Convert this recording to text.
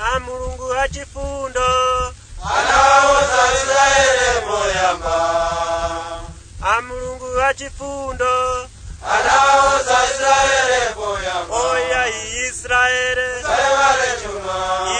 a mulungu achifundo anaoza israele moyamba a mulungu achifundo anaoza israele moyamba oya israele sale vale chuma